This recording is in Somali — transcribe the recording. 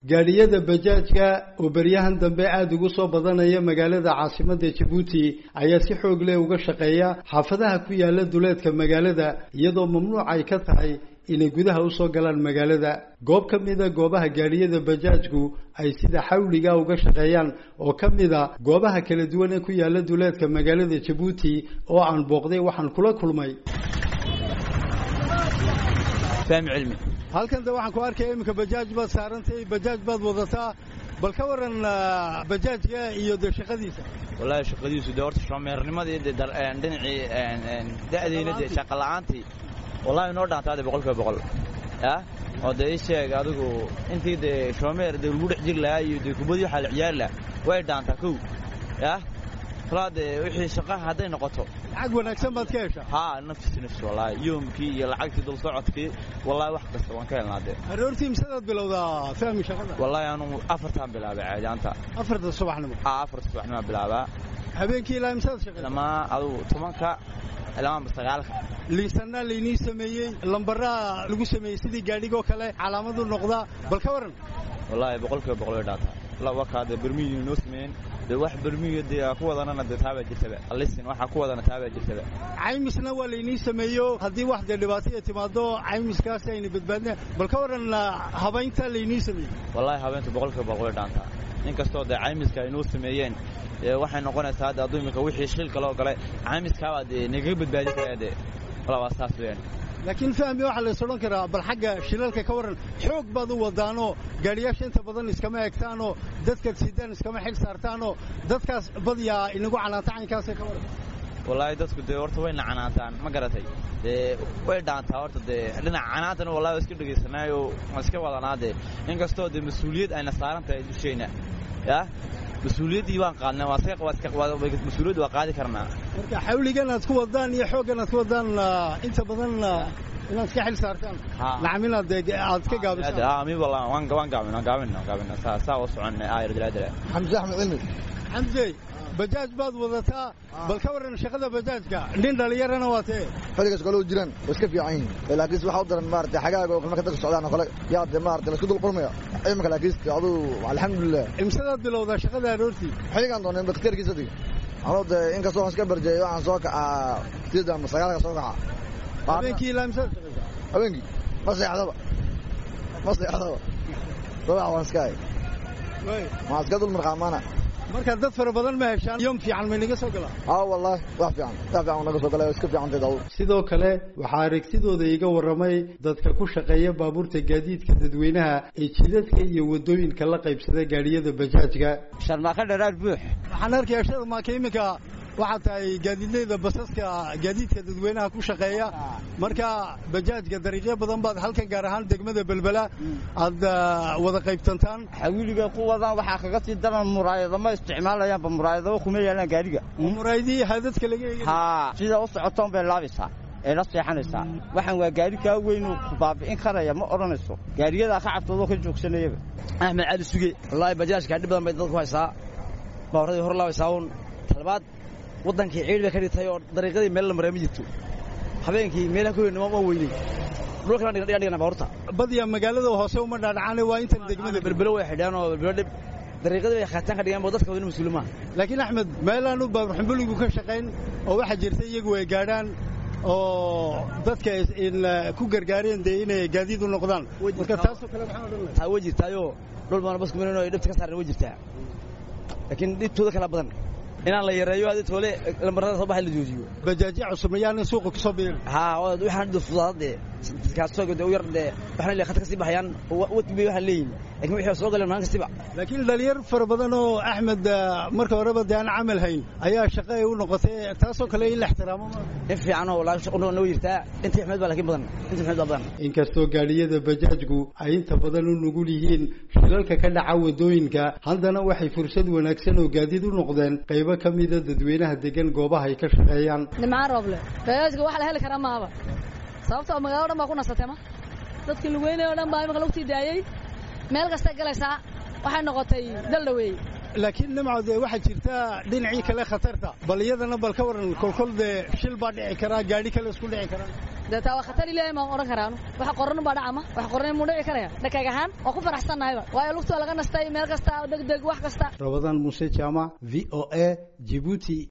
gaadhiyada bajaajka oo beryahan dambe aada ugu soo badanaya magaalada caasimadda jabuuti ayaa si xoog leh uga shaqeeya xaafadaha ku yaala duleedka magaalada iyadoo mamnuuc ay ka tahay inay gudaha usoo galaan magaalada goob ka mida goobaha gaadhiyada bajaajku ay sida xawliga uga shaqeeyaan oo ka mida goobaha kala duwan ee ku yaala duleedka magaalada jabuuti oo aan booqday waxaan kula kulmay fahmi cilmi halkan de waxaan ku arkaya iminka bajaaj baad saarantay bajaaj baad wadataa bal ka waran bajaajka iyo de shaqadiisa wallaahi shaqadiisu dee horta shoomeernimadii dee dhinacii da'deyna dee shaqa la'aantii wallahi noo dhaantaa dee boqol kiiba boqol yah oo dee ii sheeg adigu intii dee shoomeer dee lagu dhex jiri lahaa iyo dee kubadii waxaa la ciyaari lahaa way dhaantaa kow yah kalaa dee wixii shaqaha hadday noqoto lacag wanaagsan baad ka heshaa haa nafsi nafsi wallaahi yoomkii iyo lacagtii dul socodkii wallahi wax kasta waan ka helnaa dee aroortii misadaad bilowdaa fahmi shaqada wallahi anu afartaan bilaabay caadiyaanta afarta subaxnimo haa afarta subaxnimo bilaabaa habeenkii ilaa misaad shaqeysa lamaa adugu tobanka ilamaanba sagaalka liisanaa laynii sameeyey lambaraa lagu sameeyey sidii gaadhigoo kale calaamadu noqdaa bal ka waran wallaahi boqol kiiba boqol way dhaataa wakaa dee bermiyi noo sameeyeen dee wax bermiya dee ku wadanana dee taabaa jirtaba alisin waxaa ku wadana taabaa jirtaba caymisna waa laynii sameeyo haddii wax dee dhibaataya timaado caymiskaasi ayna badbaadina bal ka waran habaynta laynii sameeyey wallahi habeynta boqol kiiba boqol way dhaantaa inkastoo dee caymiska ay noo sameeyeen waxay noqonaysaa hadda adduu imika wixii shilka loo galay caymiskaabaa dee nagaga badbaadin karaa dee wala waa saas weyaan laakiin fahmi waxaa lays odhan karaa bal xagga shilalka ka warran xoog baad u wadaanoo gaadhiyaasha inta badan iskama egtaanoo dadkaad sidaan iskama xil saartaanoo dadkaas badyaa inagu canaanta caynkaasee ka warran wallaahi dadku dee horta wayna canaantaan ma garatay dee way dhaantaa horta dee dhinaca canaantana wallahi waa iska dhegaysanaayo waan iska wadanaa dee inkastoo dee mas-uuliyad ayna saaran tahay dushayna yah mas-uuliyaddii waan qaadnay mas-uuliyadda waa qaadi karnaa marka xawligan aad ku wadaan iyo xooggan aad ku wadaan inta badan inaad iska xil saartaan nacam inaad aad ka gaabisaan mi wallah waan waan gaabina gaabina gaabina saa saa u soconnay aayar dilaadila xamse axmed cilmi xamse bajaaj baad wadataa bal ka warran shaqada bajaajka nin dhalinyarana waa tee xilligaas kale u jiraan way iska fiican yihiin laakiinse waxaa u daran maarata xagaaga oo marka dadka socdaan oo kale yaa dee maarata laisku dul qurmaya iminka laakiinse aduu alxamdulilah imsadaad bilowdaa shaqada aroortii xilligaan doonay bakteerkiisa dig anoo dee inkastoo waan iska barjeeyay waxaan soo kacaa sida ama sagaalka soo kaca habeenkii ilaa imsadaad shaqaysaa habeenkii ma seexdaba ma seexdaba sabax waan iska hay maa iska dul marqaamaana marka dad fara badan ma heshaan yom fiican may naga soo galaa aa wallahi wax fiican wax fiican naga soo galay iska fiican tahay sidoo kale waxaa aragtidooda iga warramay dadka ku shaqeeya baabuurta gaadiidka dadweynaha ee jidadka iyo wadooyinka la qaybsada gaadhiyada bajaajka sharmaaka dharaar buux waxaan arkayaa sharmaaka iminka waxaa tahay gaadiidleyda basaska gaadiidka dadweynaha ku shaqeeya marka bajaajka dariiqyo badan baad halkan gaar ahaan degmada belbela aad wada qaybtantaan xawiliga ku wadaan waxaa kaga sii daran muraayado ma isticmaalayaanba muraayadaba kuma yaalaan gaadhiga muraayadihii hadadka laga eegay haa sida u socotoon bay laabaysaa ee la seexanaysaa waxaan waa gaari kaa weynuu ku baabi'in karaya ma odhanayso gaariyadaa ka cabtoodoo ka joogsanayaba axmed cali suge wallaahi bajaajka dhib badan bay dadku haysaa baawaradii hor laabaysaa uun talabaad waddankii ciid bay ka dhigtay oo dariiqadii meel la maraa ma jirto habeenkii meelaha ku weyn ma weynay dhulkana dhigan dhigana baawarta badiyaa magaalada hoose uma dhaadhacaane waa intan degmada berbelo way xidhaan oo berbelo dhib dariiqadii bay khaataan ka dhigaan bo dadka wadina mas-uul maaha laakiin axmed meelaanu baaburxumbuligu ka shaqayn oo waxaa jirta iyagu ay gaadhaan oo dadka ku gargaareen dee inay gaadiid u noqdaan marka taasoo kale maxaa odhan taa way jirtaayoo dhul baana basku marin oo dhibta ka saaran way jirtaa laakiin dhibtooda kala badan inaan la yareeyo adi toole lambarada soo baxay la joojiyo bajaajya cusub mayaan in suuqa kusoo biirin haa waxaan dhida fudaad dee kaasoo u yar dee waxaan leeyahay khadka sii baxayaan wadbi waxaan leeyihin laakiin wixii soo galeen maalin kastiba laakiin dhalinyar fara badan oo axmed marka horeba dee aan camal hayn ayaa shaqo ay u noqotay taasoo kale in la ixtiraamo in fiican oo wallaahi shaqo noo jirtaa intii axmed baa laakiin badan intii axmed baa badan inkastoo gaadhiyada bajaajku ay inta badan u nugul yihiin shilalka ka dhaca wadooyinka haddana waxay fursad wanaagsan oo gaadiid u noqdeen qaybo ka mida dadweynaha degan goobaha ay ka shaqeeyaan nimcaan rooble bajaajka waxa la heli karaa maaba sababtoo magaalada dhan baa ku nasatay ma dadkii lugweynay oo dhan baa imika lagu sii daayey meel kastay galaysaa waxay noqotay daldhaweey laakiin nimco dee waxaa jirta dhinacii kale khatarta bal iyadana bal ka waran kolkol dee shil baa dhici karaa gaadhi kale isku dhici karaa dee taa waa khatar ilaahay maan odhan karaanu waxa qoran baa dhacama waxa qoran muu dhici karaya dhakag ahaan waa ku faraxsannahayba waayo lugtoo laga nastay meel kasta deg deg wax kasta rabadaan muuse jaamac v o a jibuuti